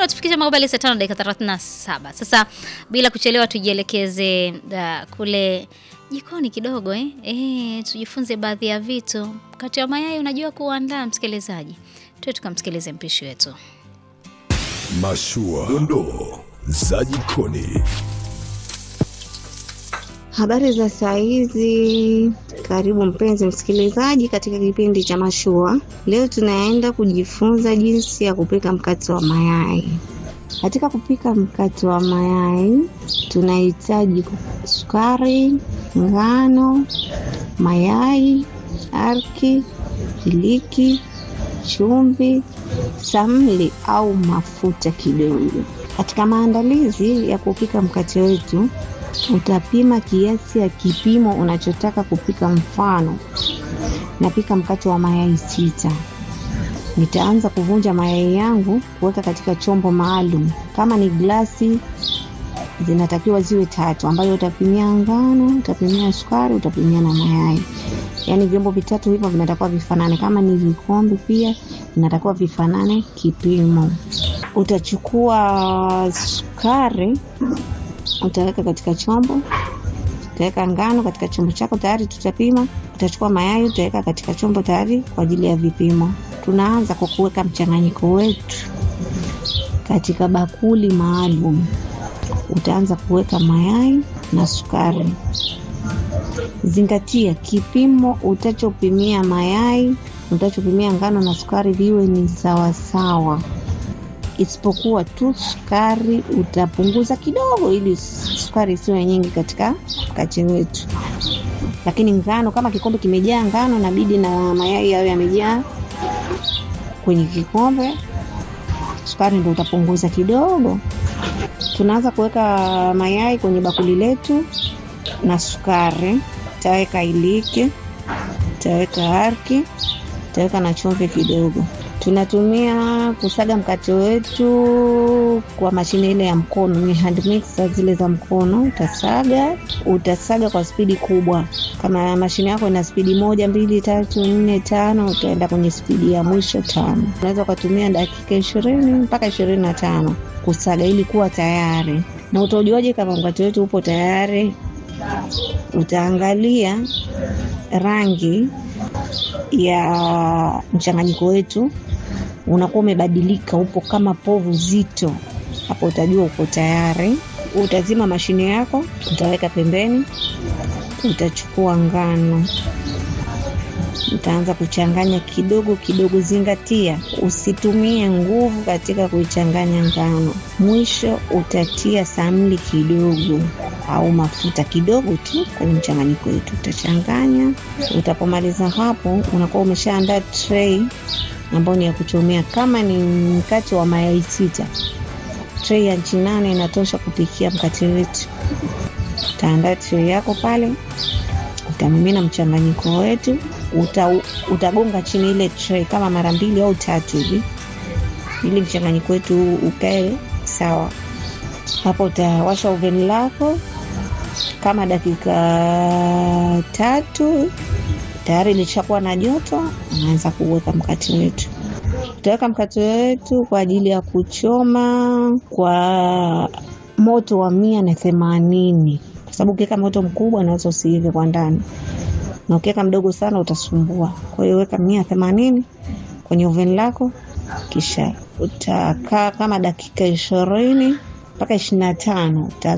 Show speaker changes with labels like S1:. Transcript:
S1: umetufikisha mabali saa tano dakika thelathini na saba. Sasa bila kuchelewa, tujielekeze uh, kule jikoni kidogo eh? Eh, tujifunze baadhi ya vitu. Kati ya mayai unajua kuandaa, msikilizaji, tuwe tukamsikilize mpishi wetu.
S2: Mashua, dondoo za jikoni.
S3: Habari za saa hizi, karibu mpenzi msikilizaji katika kipindi cha Mashua. Leo tunaenda kujifunza jinsi ya kupika mkate wa mayai. Katika kupika mkate wa mayai tunahitaji sukari, ngano, mayai, arki, iliki, chumvi, samli au mafuta kidogo. Katika maandalizi ya kupika mkate wetu utapima kiasi ya kipimo unachotaka kupika. Mfano, napika mkate wa mayai sita. Nitaanza kuvunja mayai yangu kuweka katika chombo maalum. Kama ni glasi, zinatakiwa ziwe tatu, ambayo utapimia ngano, utapimia sukari, utapimia na mayai. Yaani vyombo vitatu hivyo vinatakiwa vifanane. Kama ni vikombe pia vinatakiwa vifanane kipimo. Utachukua sukari utaweka katika chombo, utaweka ngano katika chombo chako tayari tutapima. Utachukua mayai utaweka katika chombo tayari kwa ajili ya vipimo. Tunaanza kwa kuweka mchanganyiko wetu katika bakuli maalum. Utaanza kuweka mayai na sukari. Zingatia kipimo utachopimia mayai, utachopimia ngano na sukari viwe ni sawasawa isipokuwa tu sukari utapunguza kidogo, ili sukari isiwe nyingi katika mkate wetu. Lakini ngano, kama kikombe kimejaa ngano, nabidi na mayai yayo yamejaa kwenye kikombe, sukari ndio utapunguza kidogo. Tunaanza kuweka mayai kwenye bakuli letu na sukari, taweka iliki, taweka arki, taweka na chumvi kidogo tunatumia kusaga mkate wetu kwa mashine ile ya mkono, ni hand mixer zile za mkono. Utasaga, utasaga kwa spidi kubwa. Kama mashine yako ina spidi moja, mbili, tatu, nne, tano, utaenda kwenye spidi ya mwisho tano. Unaweza ukatumia dakika ishirini mpaka ishirini na tano kusaga ili kuwa tayari. Na utajuaje kama mkate wetu upo tayari? Utaangalia rangi ya mchanganyiko wetu unakuwa umebadilika, upo kama povu zito, hapo utajua uko tayari. Utazima mashine yako, utaweka pembeni, utachukua ngano, utaanza kuchanganya kidogo kidogo. Zingatia usitumie nguvu katika kuichanganya ngano. Mwisho utatia samli kidogo au mafuta kidogo tu kwenye mchanganyiko wetu, utachanganya. Utapomaliza hapo, unakuwa umeshaandaa tray ambayo ni ya kuchomea. Kama ni mkate wa mayai sita, tray ya nchi nane inatosha kupikia mkate wetu. Utaandaa tray yako pale, utamimina mchanganyiko wetu, uta, utagonga chini ile tray kama mara mbili au tatu hivi, ili mchanganyiko wetu ukae sawa. Hapo utawasha oven lako kama dakika tatu tayari ilishakuwa na joto, unaanza kuweka mkate wetu. Utaweka mkate wetu kwa ajili ya kuchoma kwa moto wa mia na themanini kwa sababu ukiweka moto mkubwa unaweza usiive kwa ndani, na ukiweka mdogo sana utasumbua. Kwa hiyo weka mia themanini kwenye oven lako, kisha utakaa kama dakika ishirini mpaka ishirini na tano